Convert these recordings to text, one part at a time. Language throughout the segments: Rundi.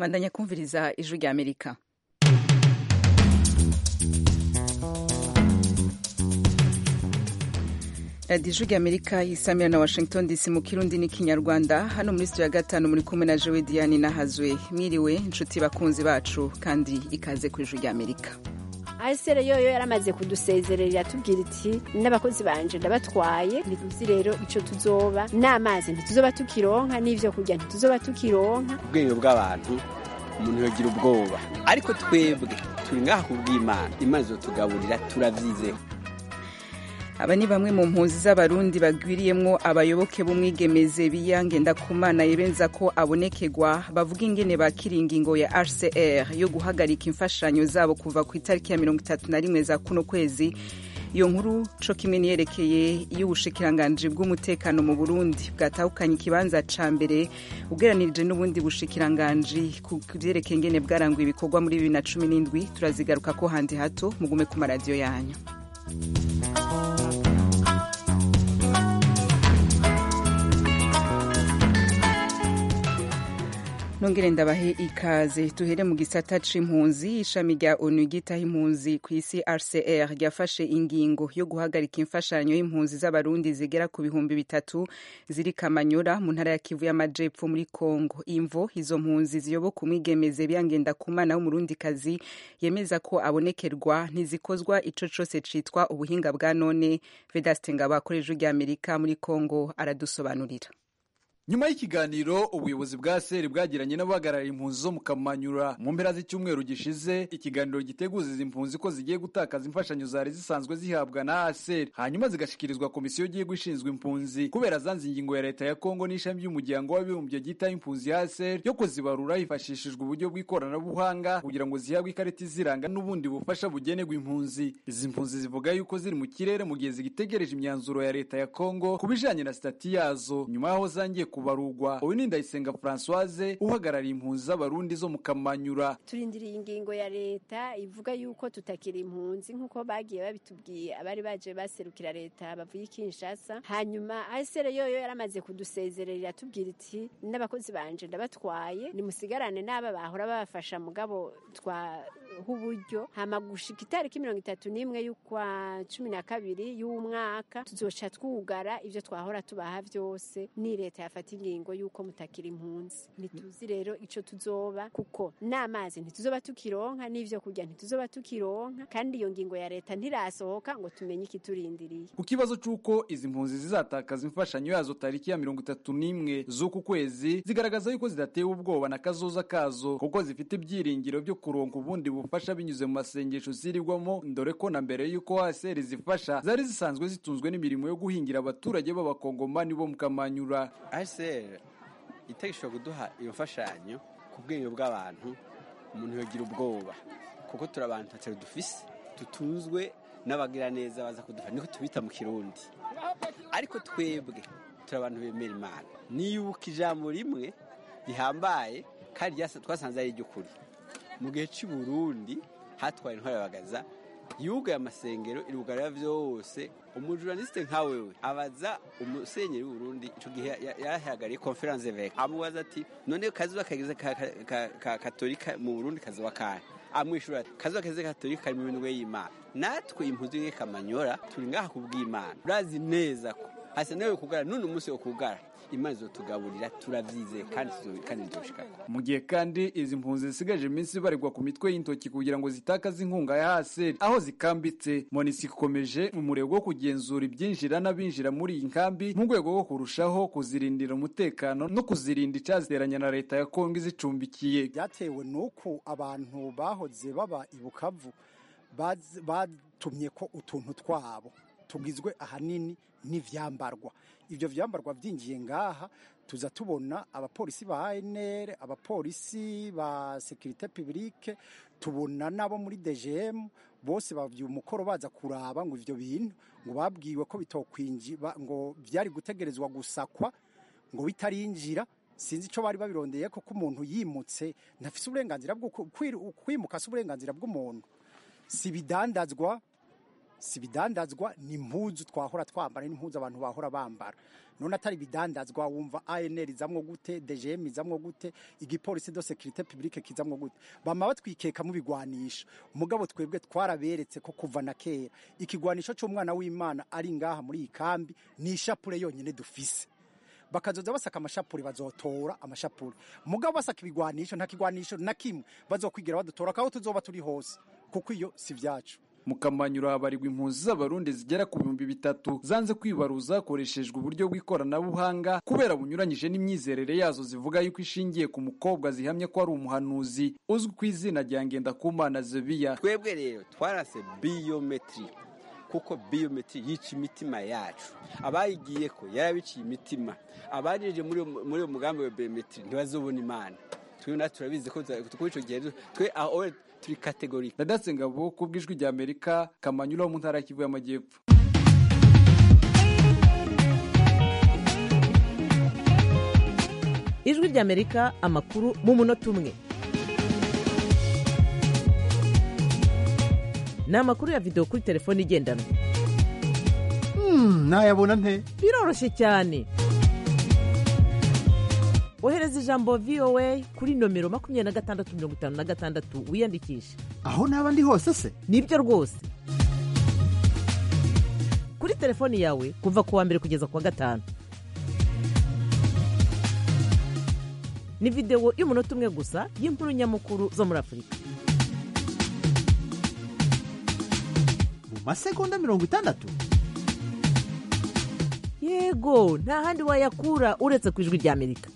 bandanya kumviriza ijwi rya amerika radiyo ijwi rya amerika yisamira na washington dc mu kirundi n'ikinyarwanda hano muri studio ya gatanu muri kumwe na jowe diane nahazwe mwiriwe inshuti bakunzi bacu kandi ikaze ku ijwi rya amerika asere yoyo yaramaze kudusezerera atubwira iti n'abakozi banje ndabatwaye ntituzi rero ico tuzoba n'amazi ntituzoba tukironka n'ivyo kurya ntituzoba tukironka ubwenge bw'abantu umuntu yogira ubwoba ariko twebwe turi ngaha kubw'imana imana izotugaburira turavyizeho aba ni bamwe mu mpunzi z'abarundi bagwiriyemwo abayoboke b'umwigemeze biyange ndakumana yebenza ko abonekerwa bavuga ingene bakira ingingo ya hcr yo guhagarika imfashanyo zabo kuva ku itariki ya mirongo itatu na rimwe za kuno kwezi iyo nkuru co kimwe niyerekeye y'ubushikiranganji bw'umutekano mu burundi bwatahukanye ikibanza ca mbere ugeranirije n'ubundi bushikiranganji ku vyerekeye ingene bwaranguye ibikorwa muri bibiri na cumi n'indwi turazigaruka ko handi hato mugume ku maradiyo yanyu nongere ndabahe ikaze tuhere mu gisata c'impunzi ishami rya onu ryitaho impunzi ku isi rcr ryafashe ingingo yo guhagarika imfashanyo y'impunzi z'abarundi zigera ku bihumbi bitatu ziri kamanyora mu ntara ya kivu y'amajepfo muri congo imvo izo mpunzi ziyoboka umwigemeze byangenda kumana w'umurundikazi yemeza ko abonekerwa ntizikozwa ico cose citwa ubuhinga bwa none vedaste ngabo akoresha rya amerika muri congo aradusobanurira nyuma y'ikiganiro ubuyobozi bwa seri bwagiranye n'abahagarariye impunzi zo mu kamanyura mu mpera z'icyumweru gishize ikiganiro giteguza izi mpunzi ko zigiye gutakaza imfashanyo zari zisanzwe zihabwa na aseri hanyuma zigashikirizwa komisiyo y'igihugu ishinzwe impunzi kubera zanze ingingo ya leta ya kongo n'ishami ry'umuryango w'abibumbye ryitaho impunzi ya aseri yo kuzibarura hifashishijwe uburyo bw'ikoranabuhanga kugira ngo zihabwe ikarita iziranga n'ubundi bufasha bugenerwa impunzi izi mpunzi zivuga yuko ziri mu kirere mu gihe zigitegereje imyanzuro ya leta ya kongo ku bijanye na sitati yazo nyuma y'aho zangiye kubarugwa uyu ni ndayisenga francoise uhagarariye impunzi z'abarundi zo mu kamanyura turindiriye ingingo ya leta ivuga yuko tutakiri impunzi nk'uko bagiye babitubwiye abari baje baserukira leta bavuye kinshasa hanyuma asere yoyo yaramaze kudusezerera atubwira iti n'abakozi banje ndabatwaye nimusigarane n'aba bahora babafasha mugabo twaha uburyo hama gushika itariki mirongo itatu n'imwe y'ukwa cumi na kabiri y'umwaka tuzoca twugara ivyo twahora tubaha vyose ni leta yafata ingingo y'uko mutakira impunzi ntituzi rero ico tuzoba kuko n'amazi ntituzoba tukironka n'ivyo kurya ntituzoba tukironka kandi iyo ngingo ya leta ntirasohoka ngo tumenye ikiturindiriye ku kibazo c'uko izi mpunzi zizatakaza imfashanyo yazo tariki ya mirongo itatu n'imwe z'uku kwezi zigaragaza yuko zidatewe ubwoba na kazoza kazo kuko zifite ibyiringiro vyo kuronka ubundi bufasha binyuze mu masengesho zirirwamo dore ko na mbere y'uko haseri zifasha zari zisanzwe zitunzwe n'imirimo yo guhingira abaturage b'abakongomani bo mu kamanyura hcr itegeko kuduha iyo mfashanyo ku bwenge bw'abantu umuntu yogira ubwoba kuko turi abantu tatari dufise tutunzwe n'abagira neza baza kudufasha niko tubita mu kirundi ariko twebwe turi abantu bemera imana niyubuka ijambo rimwe rihambaye kandi twasanze ari iry'ukuri mu gihe cy'i Burundi hatwaye intwarabagaza yugaye amasengero irugarira vyose umujournaliste nka wewe abaza umusenyeri w'uburundi ico gihe yarahagariye conference evêque amubaza ati none kazuba kageze ka katolika mu burundi kazoba kahe amwishura ati kazuba kageze katolika kari mu minwe y'imana natwe impunzi y'Kamanyora turi ngaha kubw'imana urazi neza ko hasa nawe kugara none umunsi wo kugara imana izotugaburira turavyize kandi kandi nzoshikako mu gihe kandi izi mpunzi zisigaje iminsi baregwa ku mitwe y'intoki kugira ngo zitakaze inkunga ya haseri aho zikambitse monisi ikomeje mu murego wo kugenzura ibyinjira n'abinjira muri iyi nkambi mu rwego rwo kurushaho kuzirindira umutekano no kuzirinda icaziteranya na leta ya kongo izicumbikiye byatewe n'uko abantu bahoze baba i bukavu batumye ko utuntu twabo tugizwe ahanini n'ivyambarwa ivyo vyambarwa vyinjiye ngaha tuza tubona abapolisi ba ANR abapolisi ba sécurité publique tubona nabo muri DGM bose bavye umukoro baza kuraba ngo ivyo bintu ngo babwiwe ko bitokwinji ngo vyari gutegerezwa gusakwa ngo bitarinjira sinzi ico bari babirondeye ko umuntu yimutse ntafise uburenganzira bwo kwimuka si uburenganzira bw'umuntu si bidandazwa si ibidandazwa ni impuzu twahora twambara n'impuzu abantu bahora bambara none atari ibidandazwa wumva ANR izamwo gute DGM izamwo gute igipolisi de sécurité publique kizamwo gute bama batwikeka mu bigwanisho umugabo twebwe twaraberetse ko kuva na kera ikigwanisho cy'umwana w'Imana ari ngaha muri iyi kambi ni ishapure yonyine dufise bakazoza basaka amashapuri bazotora amashapuri mugabo basaka ibigwanisho nta kigwanisho na kimwe bazokwigira badutora kaho tuzoba turi hose kuko iyo si vyacu mukamanyura habarirwa impunzi z'abarundi zigera ku bihumbi bitatu zanze kwibaruza hakoreshejwe uburyo bw'ikoranabuhanga kubera bunyuranyije n'imyizerere yazo zivuga yuko ishingiye ku mukobwa zihamye ko ari umuhanuzi uzwi ku izina rya ngendakumana zebiya twebwe rero twarase biyometiri kuko biyometiri yica imitima yacu abayigiye ko yarabiciye imitima abajeje muri uwo mugambi wa biyometiri ntibazobona imana twe natwe turabizi ko kuri icyo gihe twe aho turi kategori ndadatse ngabo ku bw'ijwi rya amerika kamanyura wo mu ntara y'Kivu y'amajyepfo ijwi rya amerika amakuru mu munota umwe ni amakuru ya videwo kuri telefone igendanwa nayabona nte biroroshye cyane ohereza ijambo voa kuri nomero makumyabiri na gatandatu mirongo itanu na gatandatu wiyandikishe aho naba ndi hose se nibyo rwose kuri telefoni yawe kuva ku wa mbere kugeza ku wa gatanu ni videwo y'umunota umwe gusa y'inkuru nyamukuru zo muri afurika mu masegonda mirongo itandatu yego nta handi wayakura uretse ku ijwi rya amerika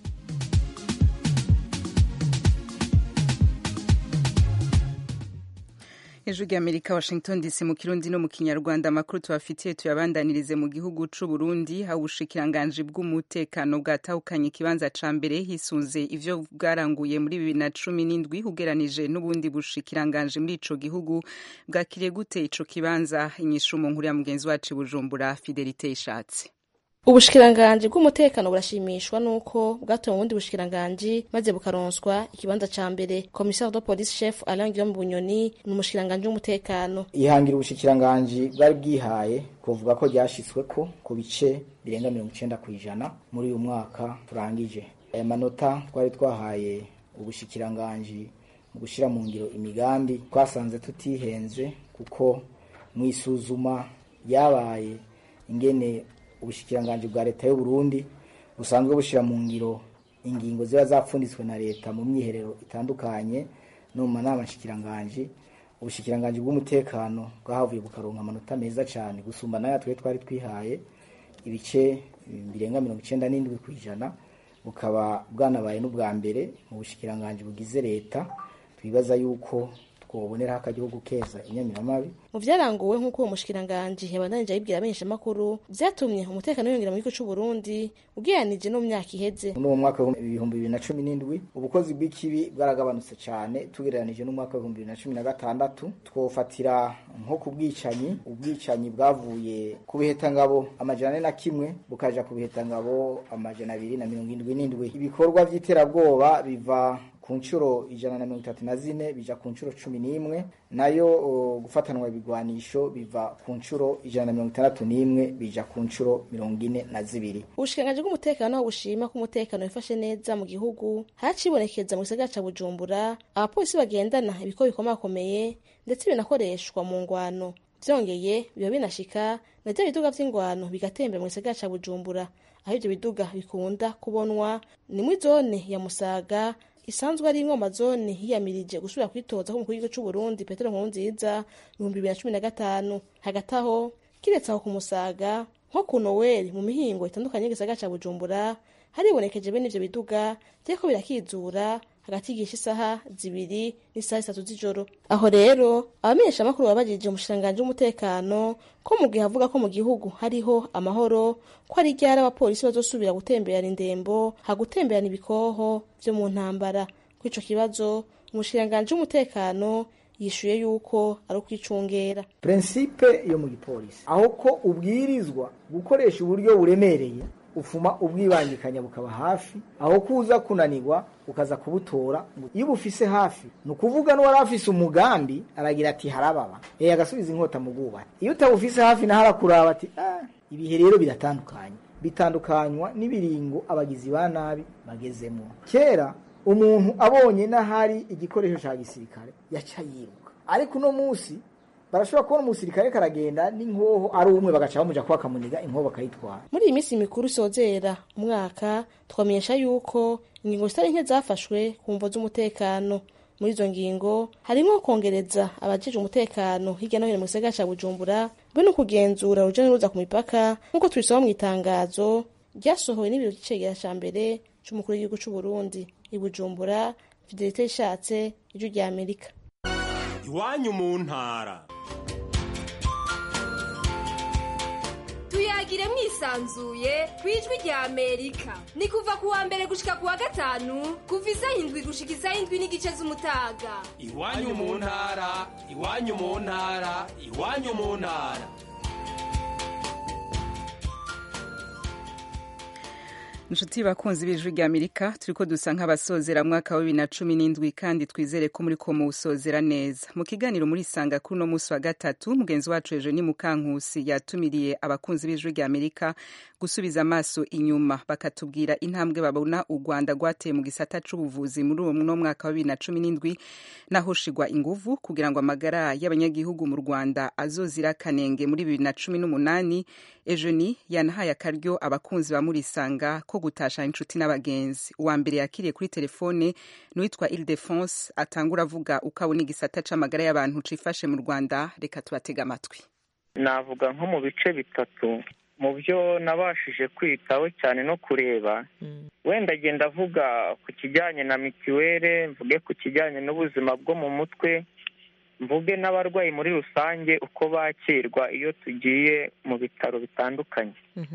ijwi rya amerika washington dc mu kirundi no mu kinyarwanda amakuru tubafitiye tuyabandanirize mu gihugu c'u burundi aho ubushikiranganji bw'umutekano bwatahukanye ikibanza ca mbere hisunze ivyo bwaranguye muri bibiri na cumi n'indwi ugeranije n'ubundi bushikiranganji muri ico gihugu bwakiriye gute ico kibanza inyishu mu nkuru ya mugenzi wacu i bujumbura fidelite ishatse ubushikiranganji bw'umutekano burashimishwa nuko bwatowe mu bundi bushikiranganji maze bukaronswa ikibanza ca mbere commissaire de police chef Alain Guillaume Bunyoni ni umushikiranganji w'umutekano ihangira ubushikiranganji bwari bwihaye kuvuga ko ryashitsweko ku bice birenga mirongo icenda kw'ijana muri uyu mwaka turangije aya manota twari twahaye ubushikiranganji mu gushira mu ngiro imigambi twasanze tutihenze kuko mu isuzuma ryabaye ingene ubushikiranganji bwa leta y'u Burundi busanzwe bushira mu ngiro ingingo ziba zapfunditswe na leta mu myiherero itandukanye no mu manama nshikiranganji ubushikiranganji bw'umutekano bwahavuye bukaronka amanota meza cyane gusumba nayo twe twari twihaye ibice birenga mirongo icenda n'indwi ku ijana bukaba bwanabaye n'ubwa mbere mu bushikiranganji bugize leta twibaza yuko twoboneraho akagihugu keza inyamiramabi mu vyaranguwe nk'uko uwo mushikiranganji yabandanije abibwira abamenyeshamakuru vyatumye umutekano wiyongera mu gihugu c'u Burundi ugereranije no mu myaka iheze muri uwo mwaka w'ibihumbi bibiri na cumi n'indwi ubukozi bw'ikibi bwaragabanutse cyane tugereranije n'umwaka w'ibihumbi bibiri na cumi na gatandatu twofatira nko ku bwicanyi ubwicanyi bwavuye ku bihetangabo amajana ane na kimwe bukaja ku bihetangabo amajana abiri na mirongo indwi n'indwi ibikorwa vy'iterabwoba biva ku nshuro ijana na mirongo itatu na zine bija ku nshuro cumi n'imwe nayo uh, gufatanwa ibigwanisho biva ku nshuro ijana na mirongo itandatu n'imwe bija ku nshuro mirongo ine na zibiri ubushikiranganji bw'umutekano aho bushima ko umutekano wifashe neza mu gihugu hacibonekeza mu gisagara ca bujumbura abapolisi bagendana ibikobo bikomakomeye ndetse binakoreshwa mu ngwano vyongeye biba binashika na vya biduga vy'ingwano bigatembera mu gisagara ca bujumbura aho ivyo biduga bikunda kubonwa ni muri zone ya musaga isanzwe ari ingoma zone hiyamirije gusubira kwitoza k'umukuru w'igihugu c'u Burundi Petero Nkurunziza mu bihumbi bibiri na cumi na gatanu hagati aho kiretse aho ku Musaga nko ku Noweli mu mihingo itandukanye y'igisagara ca Bujumbura haribonekeje bene ivyo biduga vyariko birakizura hagati y'igihe isaha zibiri n'isaha zitatu z'ijoro aho rero abamenyeshamakuru babajije umushikiranganji w'umutekano ko mu gihe avuga ko mu gihugu hariho amahoro ko ari ryari abapolisi bazosubira gutemberana indembo hagutemberana ibikoho vyo mu ntambara kuri ico kibazo umushikiranganji w'umutekano yishuye yuko ari ukwicungera prinsipe yo mu gipolisi aho ko ubwirizwa gukoresha uburyo buremereye ufuma ubwibangikanya bukaba hafi aho kuza kunanirwa ukaza kubutora iyo ubufise hafi ni ukuvuga n'uwari afise umugambi aragira ati harababa eh agasubiza inkota mu bwubati iyo utabufise hafi naho arakuraba ati ah, ibihe rero biratandukanye bitandukanywa n'ibiringo abagizi ba nabi bagezemo kera umuntu abonye n'ahari igikoresho cya gisirikare yaca yiruka ariko uno munsi barashobora kubona umusirikare karagenda n'inkoho ari umwe bagaca bamuja kuba akamuniga inkoho bakayitwara muri iyi minsi mikuru isozera umwaka twamenyesha yuko ingingo zitari nke zafashwe ku mvo z'umutekano muri izo ngingo harimo kongereza abajejwe umutekano hirya no hino mu gisagara ca bujumbura be no kugenzura uruja n'uruza ku mipaka nk'uko tubisoma mu itangazo ryasohowe n'ibiro vy'icegera ca mbere c'umukuru w'igihugu c'u Burundi i Bujumbura Fidelite Ishatse ijwi rya Amerika iwanyu mu ntara tuyagire mwisanzuye ku ijwi rya amerika ni kuva ku wa mbere gushika ku wa gatanu kuva isaha indwi gushika isaha indwi n'igice z'umutaga iwanyu mu ntara iwanyu mu ntara iwanyu mu ntara inshuti bakunzi b'ijwi rya amerika turiko dusa nk'abasozera mwaka wa bibiri na cumi n'indwi kandi twizere ko muri ko muwusozera neza mu kiganiro muri sanga kuri uno munsi wa gatatu mugenzi wacu ejo ni mukankusi yatumiriye abakunzi b'ijwi rya amerika gusubiza amaso inyuma bakatubwira intambwe babona u rwanda rwateye mu gisata c'ubuvuzi muri uwo no mwaka wa bibiri na cumi n'indwi naho shigwa inguvu kugira ngo amagara y'abanyagihugu mu rwanda azozira kanenge muri bibiri na cumi n'umunani ejo ni yanahaye akaryo abakunzi ba murisanga ko gutasha inshuti n'abagenzi uwa mbere yakiriye kuri telefone n'uwitwa Ildefonse atangura avuga uko abona igisata c'amagara y'abantu cifashe mu Rwanda reka tubatega amatwi navuga nko mu bice bitatu mu byo nabashije kwitaho cyane no kureba wenda agenda avuga ku kijyanye na mitiweli mvuge ku kijyanye n'ubuzima bwo mu mutwe mvuge n'abarwayi muri rusange uko bakirwa iyo tugiye mu bitaro bitandukanye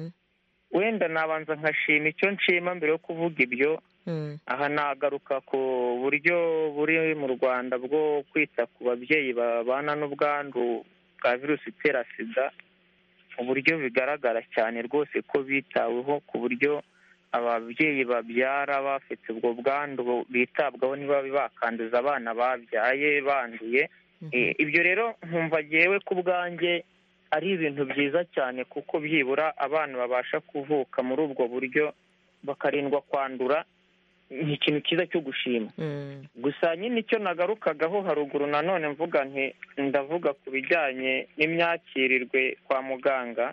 wenda nabanza nkashima icyo nshima mbere yo kuvuga ibyo aha nagaruka ku buryo buri mu rwanda bwo kwita ku babyeyi babana n'ubwandu bwa virusi itera sida uburyo bigaragara cyane rwose ko bitaweho ku buryo ababyeyi babyara bafite ubwo bwandu bitabwaho niba bakanduza abana babyaye banduye ibyo rero nkumva ngewe ku bwanjye ari ibintu byiza cyane kuko byibura abana babasha kuvuka muri ubwo buryo bakarindwa kwandura ni ikintu cyiza cyo gushima gusa nyine icyo nagarukagaho haruguru nanone mvuga nti ndavuga ku bijyanye n'imyakirirwe kwa muganga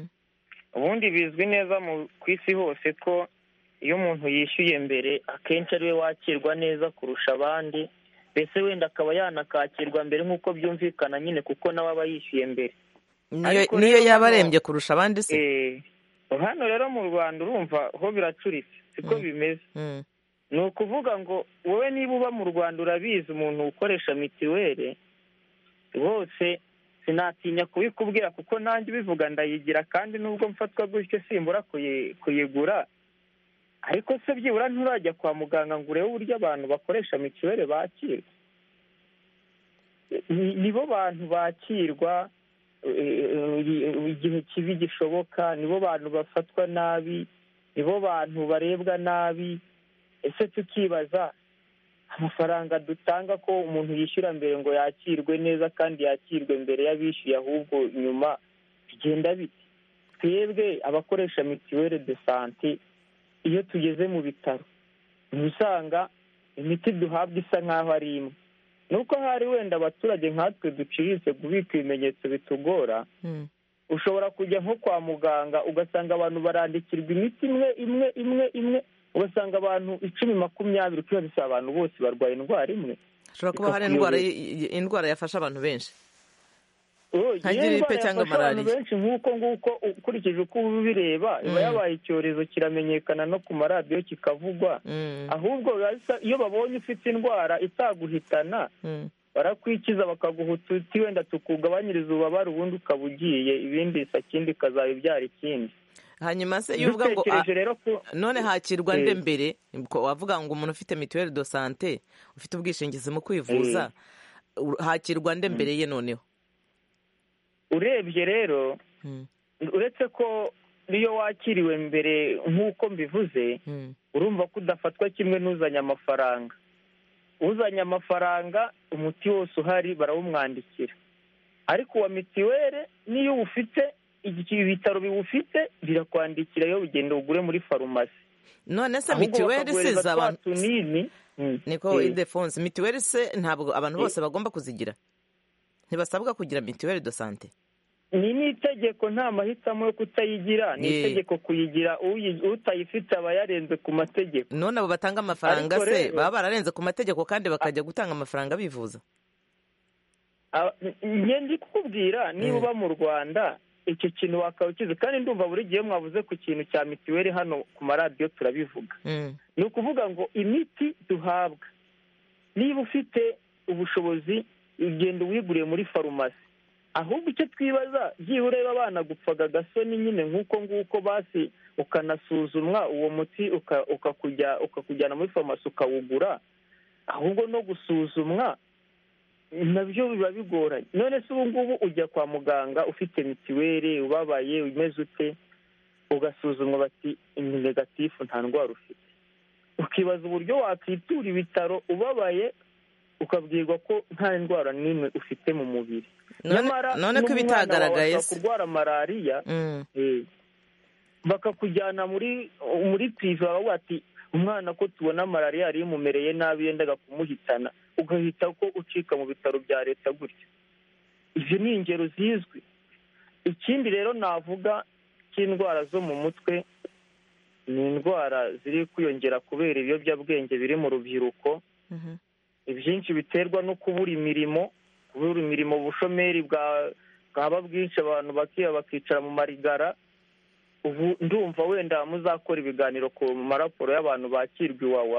ubundi bizwi neza ku isi hose ko iyo umuntu yishyuye mbere akenshi ariwe wakirwa neza kurusha abandi mbese wenda akaba yanakakirwa mbere nk'uko byumvikana nyine kuko nawe aba yishyuye mbere niyo yaba arembye kurusha abandi se hano rero mu rwanda urumva ho biracuritse siko bimeze ni ukuvuga ngo wowe niba uba mu rwanda urabizi umuntu ukoresha mitiweli rwose sinatinya kubikubwira kuko nanjye ubivuga ndayigira kandi nubwo mfatwa gutyo simbura kuyigura ariko se byibura nturajya kwa muganga ngo urebe uburyo abantu bakoresha mitiweli bakirwa nibo bantu bakirwa igihe kibi gishoboka nibo bantu bafatwa nabi nibo bantu barebwa nabi ese tukibaza amafaranga dutanga ko umuntu yishyura mbere ngo yakirwe neza kandi yakirwe mbere y'abishyuye ahubwo nyuma bigenda bite twebwe abakoresha mituweli de sante iyo tugeze mu bitaro usanga imiti duhabwa isa nk'aho ari imwe nuko hari wenda abaturage nkatwe duciriritse kubika ibimenyetso bitugora ushobora kujya nko kwa muganga ugasanga abantu barandikirwa imiti imwe imwe imwe imwe ugasanga abantu icumi makumyabiri ukibaza abantu bose barwaye indwara imwe hashobora kuba hari indwara indwara yafasha abantu benshi nka giripe cyangwa malariya benshi nk'uko nguko ukurikije uko uba ubireba iba yabaye icyorezo kiramenyekana no ku maradiyo kikavugwa ahubwo iyo babonye ufite indwara itaguhitana barakwikiza bakaguha ututi wenda tukugabanyiriza ububabare ubundi ukaba ugiye ibindi sakindi ikazaba ibyara ikindi hanyuma se iyo uvuga ngo none hakirwa nde mbere wavuga ngo umuntu ufite mituweli do sante ufite ubwishingizi mu kwivuza hakirwa nde mbere ye noneho urebye rero uretse ko niyo wakiriwe mbere nk'uko mbivuze urumva ko udafatwa kimwe n'uzanye amafaranga uzanye amafaranga umuti wose uhari barawumwandikira ariko uwa mitiweli niyo uwufite ibitaro biwufite birakwandikira iyo ugenda ugure muri farumasi none se mitiweli isize abantu tunini niko idefonse mitiweli se ntabwo abantu bose bagomba kuzigira ntibasabwa kugira mitiweli do sante ni n'itegeko nta mahitamo yo kutayigira ni itegeko kuyigira utayifite aba yarenze ku mategeko none abo batanga amafaranga se baba bararenze ku mategeko kandi bakajya gutanga amafaranga bivuza ndi kukubwira niba uba mu rwanda icyo kintu wakaba ukizi kandi ndumva buri gihe mwabuze ku kintu cya mituweli hano ku maradiyo turabivuga ni ukuvuga ngo imiti duhabwa niba ufite ubushobozi ugenda uwiguriye muri farumasi ahubwo icyo twibaza byibura ureba abana gupfaga agasoni nyine nk'uko nguko basi ukanasuzumwa uwo muti ukakujyana muri farumasi ukawugura ahubwo no gusuzumwa nabyo biba bigoranye none se ubu ngubu ujya kwa muganga ufite mitiweli ubabaye umeze ute ugasuzumwa bati ni negatifu nta ndwara ufite ukibaza uburyo wakwitura ibitaro ubabaye ukabwirwa ko nta ndwara n'imwe ufite mu mubiri none ko ibitagaragaye se kurwara malariya bakakujyana muri muri pive bakavuga ati umwana ko tubona malariya yari imumereye nabi yendaga kumuhitana ugahita ko ucika mu bitaro bya leta gutyo izo ni ingero zizwi ikindi rero navuga cy'indwara zo mu mutwe ni indwara ziri kwiyongera kubera ibiyobyabwenge biri mu rubyiruko ibyinshi biterwa no kubura imirimo kubura imirimo ubushomeri bwaba bwinshi abantu bakiba bakicara mu marigara ubu ndumva wenda muzakora ibiganiro ku maraporo y'abantu bakirwa iwawa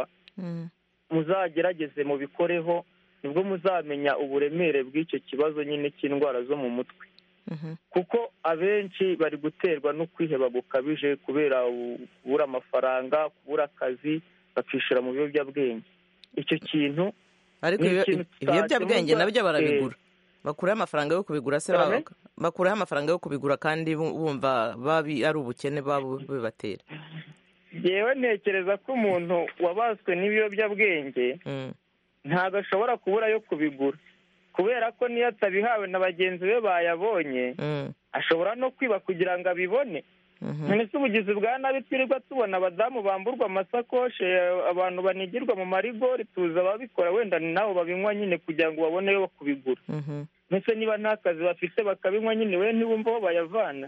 muzagerageze mubikoreho nibwo muzamenya uburemere bw'icyo kibazo nyine cy'indwara zo mu mutwe kuko abenshi bari guterwa no kwiheba gukabije kubera kubura amafaranga kubura akazi bakishyura mu biyobyabwenge icyo kintu ariko ibiyobyabwenge nabyo barabigura bakuraho amafaranga yo kubigura se bakuraho amafaranga yo kubigura kandi bumva babi ari ubukene bibatera yewe ntekereza ko umuntu wabaswe n'ibiyobyabwenge ntabwo ashobora kubura yo kubigura kubera ko niyo atabihawe na bagenzi be bayabonye ashobora no kwiba kugira ngo abibone none se ubugizi bwa nabi twirirwa tubona abadamu bamburwa amasakoshi abantu banigirwa mu marigori tuzi ababikora wenda ni nabo babinywa nyine kugira ngo baboneyo kubigura mbese niba nta kazi bafite bakabinywa nyine we ntibumva aho bayavana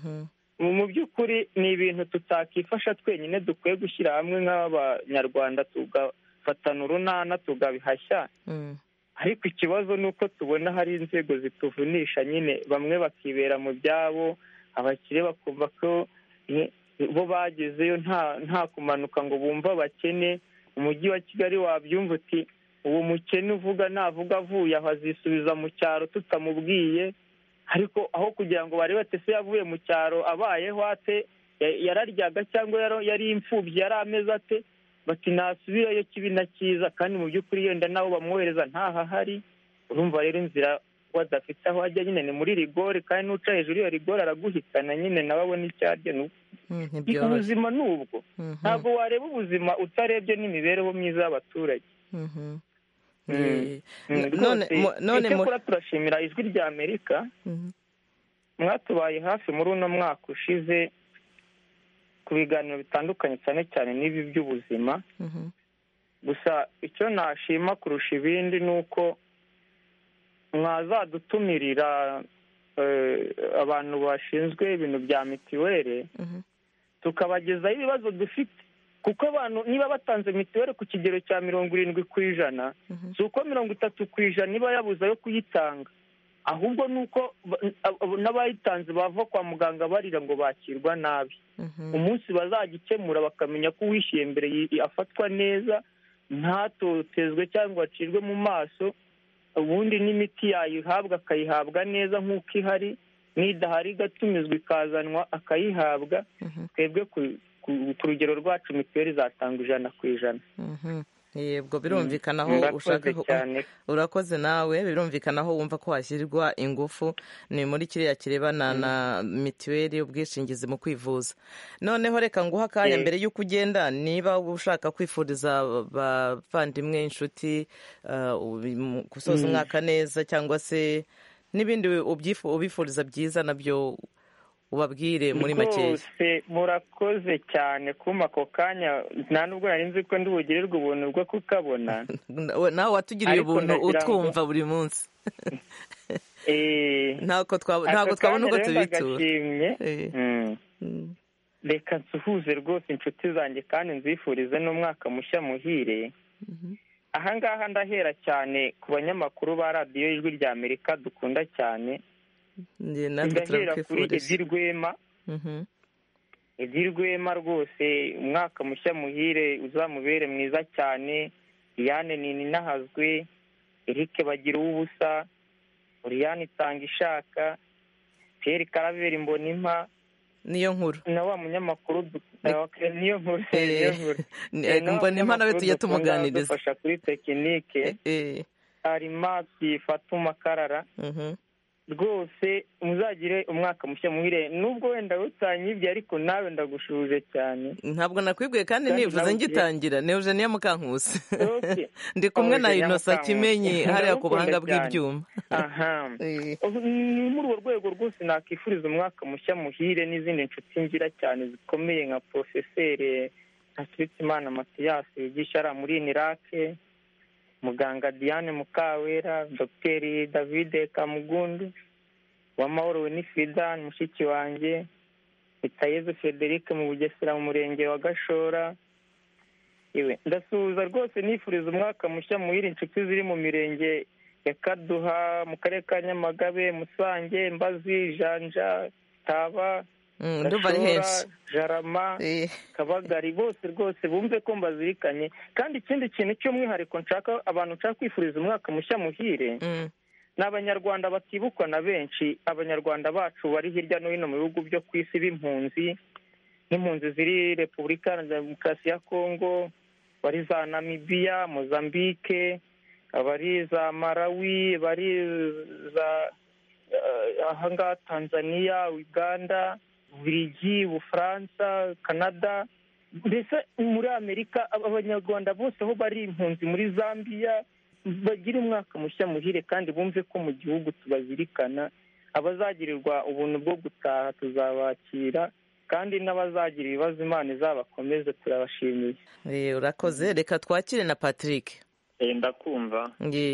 mu by'ukuri ni ibintu tutakifasha twenyine dukwiye gushyira hamwe nk'abanyarwanda tugafatana urunana tugabihashya ariko ikibazo ni uko tubona hari inzego zituvunisha nyine bamwe bakibera mu byabo abakire bakumva ko bo bagezeyo nta kumanuka ngo bumve abakene umujyi wa kigali wabyumva uti uwo mukene uvuga navuga avuye aho azisubiza mu cyaro tutamubwiye ariko aho kugira ngo barebe ati se yavuye mu cyaro abayeho ate yararyaga cyangwa yari imfubyi yari ameze ate bati nasubirayo kibi na cyiza kandi mu by'ukuri yenda n'abo bamwohereza ntahahari urumva rero inzira adafite aho ajya nyine ni muri rigore kandi n'uca hejuru iyo rigore araguhitana nyine nawe abona icyo arya ubuzima ni ubwo ntabwo wareba ubuzima utarebye n'imibereho myiza y'abaturage none turashimira ijwi rya amerika mwatubaye hafi muri uno mwaka ushize ku biganiro bitandukanye cyane cyane n'ibi by'ubuzima gusa icyo nashima kurusha ibindi ni uko mwazadutumirira abantu bashinzwe ibintu bya mitiweli tukabagezaho ibibazo dufite kuko abantu niba batanze mitiweli ku kigero cya mirongo irindwi ku ijana si uko mirongo itatu ku ijana iba yabuze ayo kuyitanga ahubwo ni uko n'abayitanze bava kwa muganga barira ngo bakirwa nabi umunsi bazagikemura bakamenya ko uwishyuye mbere afatwa neza ntatotezwe cyangwa acirwe mu maso ubundi n'imiti yayihabwa akayihabwa neza nk'uko ihari n'idahari igatumizwa ikazanwa akayihabwa twebwe ku rugero rwacu mituweli zatanga ijana ku ijana yebwo birumvikana aho ushaka urakoze nawe birumvikana aho wumva ko hashyirirwa ingufu ni muri kiriya kirebana na mituweli ubwishingizi mu kwivuza noneho reka nguha akanya mbere y'uko ugenda niba ushaka kwifuriza abavandimwe inshuti gusoza umwaka neza cyangwa se n'ibindi ubifuriza byiza nabyo ubabwire muri makeya rwose murakoze cyane kuma ako kanya nta nubwo nari nzi ko ndibugirirwe ubuntu bwo kukabona nawe watugiriye ubuntu utwumva buri munsi ntabwo twabona uko tubitura reka nsuhuze rwose inshuti zanjye kandi nzifurize n'umwaka mushya muhire ahangaha ndahera cyane ku banyamakuru ba radiyo ijwi rya amerika dukunda cyane ndahera kuri edi rwema edi rwema rwose umwaka mushya muhire uzamubere mwiza cyane Diane ninahazwe Eric bagira ubusa Oriane itanga ishaka Pierre Karaveri Mbonimpa niyo nkuru na wa munyamakuru niyo nkuru Mbonimpa nawe tujya tumuganiriza dufasha kuri tekinike arimasi fatuma karara rwose muzagire umwaka mushya muhire nubwo wenda utanyibye ariko nawe ndagushuje cyane ntabwo nakwibwiye kandi nivuze ngitangira ni eugenia mukankusi ndi kumwe na inosa kimenyi hariya ku buhanga bw'ibyuma ni muri urwo rwego rwose nakifuriza umwaka mushya muhire n'izindi nshuti ngira cyane zikomeye nka porofeseri ntakiritsimana matiyasi wigisha ari muri inirake muganga diane mukawera dogiteri davide kamugundu uwamahoro winifrida mushiki wanjye itayezu frederic mu bugesera mu murenge wa gashora iwe ndasuhuza rwose nifuriza umwaka mushya muhira inshuti ziri mu mirenge ya kaduha mu karere ka nyamagabe musange mbazi janja taba ndumva ari henshi jarama kabagari bose rwose bumve ko mbazirikanye kandi ikindi kintu cy'umwihariko nshaka abantu nshaka kwifuriza umwaka mushya muhire ni abanyarwanda batibukwa na benshi abanyarwanda bacu bari hirya no hino mu bihugu byo ku isi b'impunzi n'impunzi ziri repubulika ya demokarasi ya kongo bari za namibiya mozambique bari za marawi bari za ahangaha tanzania uganda Bubiligi Bufaransa Canada mbese muri Amerika abanyarwanda bose aho bari impunzi muri Zambia bagira umwaka mushya muhire kandi bumve ko mu gihugu tubazirikana abazagirirwa ubuntu bwo gutaha tuzabakira kandi n'abazagira ibibazo imana izabakomeze turabashimiye urakoze reka twakire na patrick ndakumva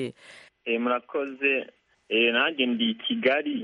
murakoze nanjye ndi i kigali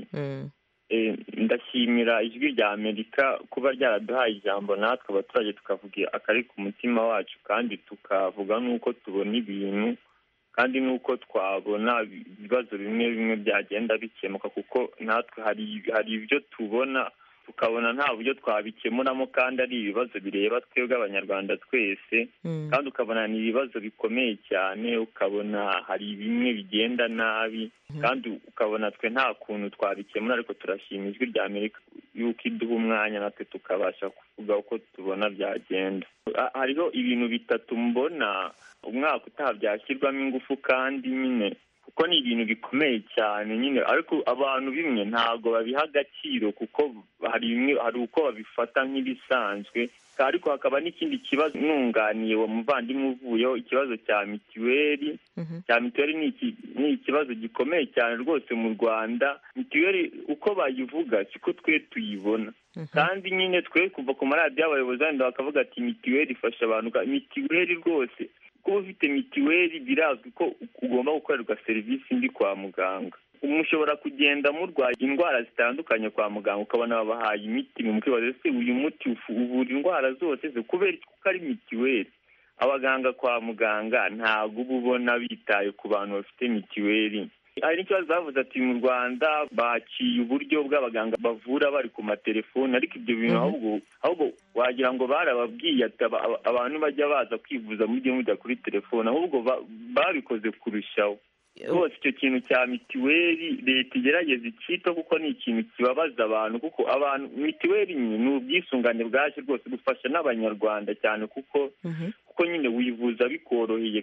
ndashimira ijwi rya amerika kuba ryaraduhaye ijambo natwe abaturage tukavuga akari ku mutima wacu kandi tukavuga n'uko tubona ibintu kandi n'uko twabona ibibazo bimwe bimwe byagenda bikemuka kuko natwe hari ibyo tubona tukabona nta buryo twabikemuramo kandi ari ibibazo bireba twebwe abanyarwanda twese kandi ukabona ni ibibazo bikomeye cyane ukabona hari bimwe bigenda nabi kandi ukabona twe nta kuntu twabikemura ariko turashima ijwi rya amerika yuko iduha umwanya natwe tukabasha kuvuga uko tubona byagenda hariho ibintu bitatu mbona umwaka utaha byashyirwamo ingufu kandi nyine kuko ni ibintu bikomeye cyane nyine ariko abantu bimwe ntabwo babiha agaciro kuko hari bimwe hari uko babifata nk'ibisanzwe ariko hakaba n'ikindi kibazo nunganiye uwo muvandimwe uvuyeho ikibazo cya mituweli cya mituweli ni ikibazo gikomeye cyane rwose mu rwanda mituweli uko bayivuga siko twe tuyibona kandi nyine twe kuva ku maradiyo abayobozi wenda bakavuga ati mituweli ifasha abantu mituweli rwose kuba ufite mituweli birazwi ko ugomba gukorerwa serivisi mbi kwa muganga mushobora kugenda murwaye indwara zitandukanye kwa muganga ukabona babahaye imiti mukibaza ese uyu muti uvura indwara zose se kubera kuko ari mituweli abaganga kwa muganga ntabwo uba ubona bitaye ku bantu bafite mituweli hari n'ikibazo bavuze ati mu rwanda baciye uburyo bw'abaganga bavura bari ku matelefoni ariko ibyo bintu ahubwo ahubwo wagira ngo barababwiye ati abantu bajya baza kwivuza mujye mujya kuri telefoni ahubwo babikoze kurushaho rwose icyo kintu cya mituweli leta igerageza icyito kuko ni ikintu kibabaza abantu kuko abantu mituweli ni ubwisungane bwaje rwose gufasha n'abanyarwanda cyane kuko kuko nyine wivuza bikoroheye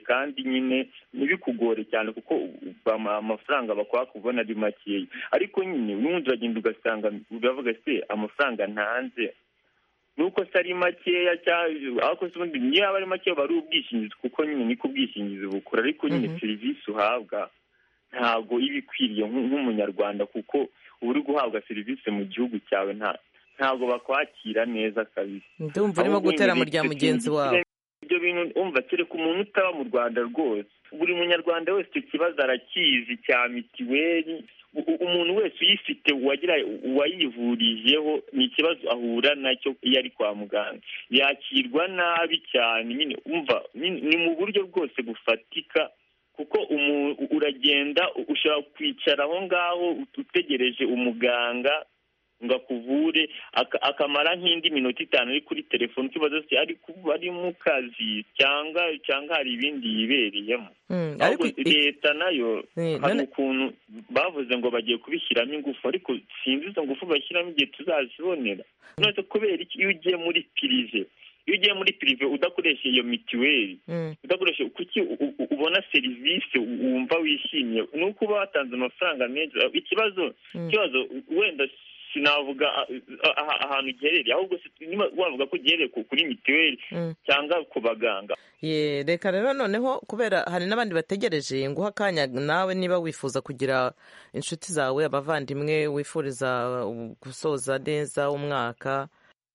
kandi nyine ntibikugore cyane kuko amafaranga bakwa kubona ari makeya ariko nyine n'ubundi uragenda ugasanga uravuga se amafaranga ntanze nuko se ari makeya ariko se ubundi niyo aba ari makeya bari ubwishingizi kuko nyine niko ubwishingizi bukora ariko nyine serivisi uhabwa ntabwo iba ikwiriye nk'umunyarwanda kuko uba uri guhabwa serivisi mu gihugu cyawe ntabwo bakwakira neza kabisa ndumva urimo gutera mu rya mugenzi wawe ibyo bintu umva kereka umuntu utaba mu rwanda rwose buri munyarwanda wese icyo kibazo arakizi cya mitiweli umuntu wese uyifite wagira uwayivurijeho ni ikibazo ahura nacyo iyo ari kwa muganga yakirwa nabi cyane nyine umva ni mu buryo bwose bufatika kuko uragenda ushobora kwicara aho ngaho utegereje umuganga ngo akuvure akamara nk'indi minota itanu ari kuri telefone ikibazo se ari mu kazi cyangwa cyangwa hari ibindi yibereyemo leta nayo hari ukuntu bavuze ngo bagiye kubishyiramo ingufu ariko sinzi izo ngufu bashyiramo igihe tuzazibonera none kubera iki iyo ugiye muri pirive iyo ugiye muri pirive udakoresha iyo mituweli udakoresha kuki ubona serivisi wumva wishimiye ni uko uba watanze amafaranga menshi ikibazo ikibazo wenda sinavuga ahantu giherereye ahubwo wavuga ko giherereye kuri mituweli cyangwa ku baganga reka rero noneho kubera hari n'abandi bategereje nguha akanya nawe niba wifuza kugira inshuti zawe abavandimwe wifuriza gusoza neza umwaka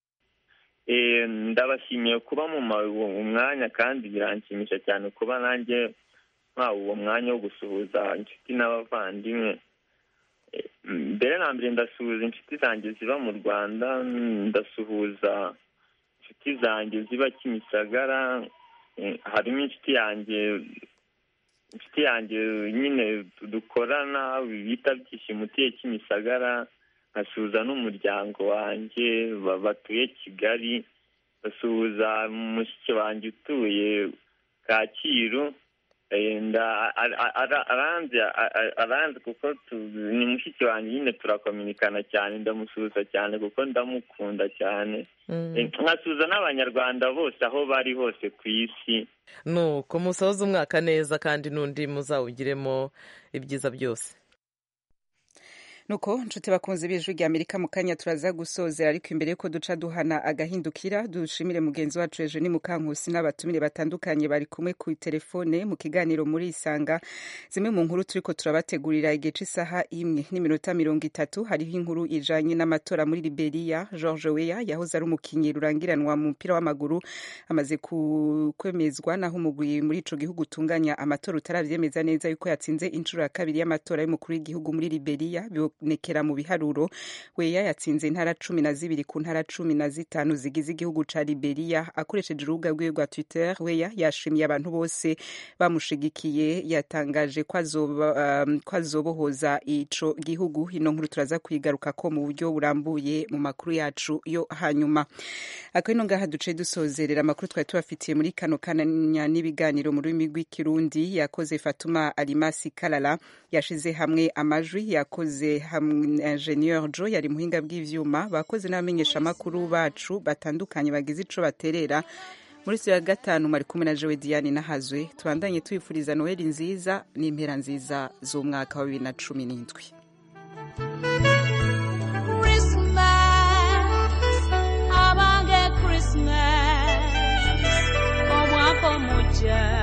ndabashimiye kuba mu mwanya kandi biranshimisha cyane kuba nanjye mpawe uwo mwanya wo gusuhuza inshuti n'abavandimwe mbere na mbere ndasuhuza inshuti zanjye ziba mu rwanda ndasuhuza inshuti zanjye ziba kimisagara harimo inshuti yanjye inshuti yanjye nyine dukorana bita byishimo utiye kimisagara nkasuhuza n'umuryango wanjye batuye kigali basuhuza mushiki wanjye utuye kacyiru aranze kuko ni mushiki wanjye nyine turakominikana cyane ndamusuhuza cyane kuko ndamukunda cyane nkasuhuza n'abanyarwanda bose aho bari hose ku isi nuko musoza umwaka neza kandi n'undi muzawugiremo ibyiza byose nuko nshuti bakunze b'ijwi rya amerika mu kanya turaza gusozera ariko imbere yuko duca duhana agahindukira dushimire mugenzi wacu ejo ni mukankusi n'abatumire batandukanye bari kumwe ku telefone mu kiganiro muri isanga zimwe mu nkuru turiko turabategurira igihe cy'isaha imwe n'iminota mirongo itatu hariho inkuru ijanye n'amatora muri liberia george weya yahoze ari umukinnyi rurangiranwa mu mupira w'amaguru amaze kwemezwa naho umugwi muri ico gihugu utunganya amatora utaravyemeza neza yuko yatsinze inshuro ya kabiri y'amatora y'umukuru w'igihugu muri liberia nekera mu biharuro weya yatsinze intara cumi na zibiri ku ntara cumi na zitanu zigize igihugu ca liberia akoresheje urubuga rwiwe rwa twitter weya yashimiye abantu bose bamushigikiye yatangaje ko azobohoza ico gihugu ino nkuru turaza kuyigaruka ko mu buryo burambuye mu makuru yacu yo hanyuma ako ino ngaha duce dusozerera amakuru twari tubafitiye muri kano kananya n'ibiganiro mu rurimi rw'ikirundi yakoze fatuma alimasi kalala yashize hamwe amajwi yakoze ingenieur jo yari muhinga bw'ivyuma bakoze n'abamenyeshamakuru bacu batandukanye bagize ico baterera muri siyo ya gatanu mari kumwe na jowe diane nahazwe tubandanye tubifuriza noheli nziza n'impera nziza z'umwaka wa bibiri na cumi n'indwi abange christmas omwaka omuja